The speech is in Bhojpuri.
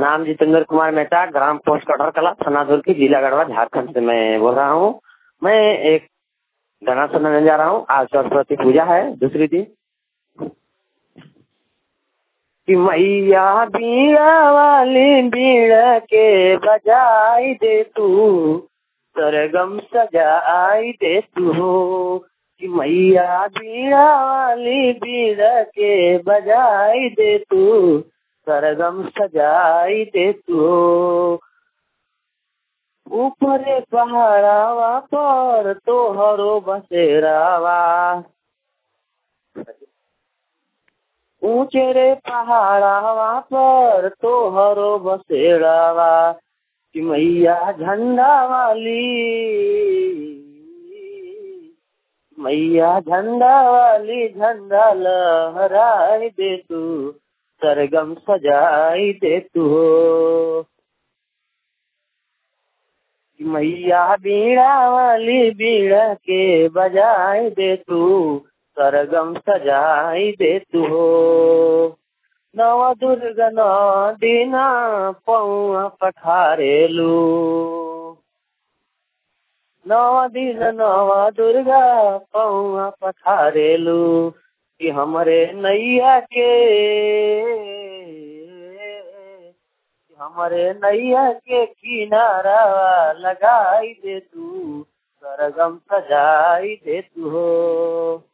नाम जितेंद्र कुमार मेहता ग्राम पोस्ट कटहर कला थाना दुर्की जिला गढ़वा झारखंड से मैं बोल रहा हूँ मैं एक गाना सुनाने जा रहा हूँ आज सरस्वती पूजा है दूसरी दिन कि मैया बीड़ा वाली बीड़ा के बजाई दे तू सरगम सजाई दे तू कि मैया बीड़ा वाली बीड़ा के बजाई दे तू सरगम सजाई दे तू ऊपरे पहाड़ावा पर तोहरो बसेरावा ऊंचे रे पहाड़ावा पर तोहरो बसेरावा कि मैया झंडा वाली मैया झंडा वाली झंडा लहराई दे तू सरगम सजाई दे तू मैया बीड़ा वाली बीड़ा के बजाई दे तू सरगम सजाई दे तू नव दुर्गा नौ दीना पौआ पठारेलू नव दिन नव दुर्गा पौआ पठारेलू कि हमरे नैया के हमारे नैया के किनारा लगाई दे तू सरगम सजाई दे तू हो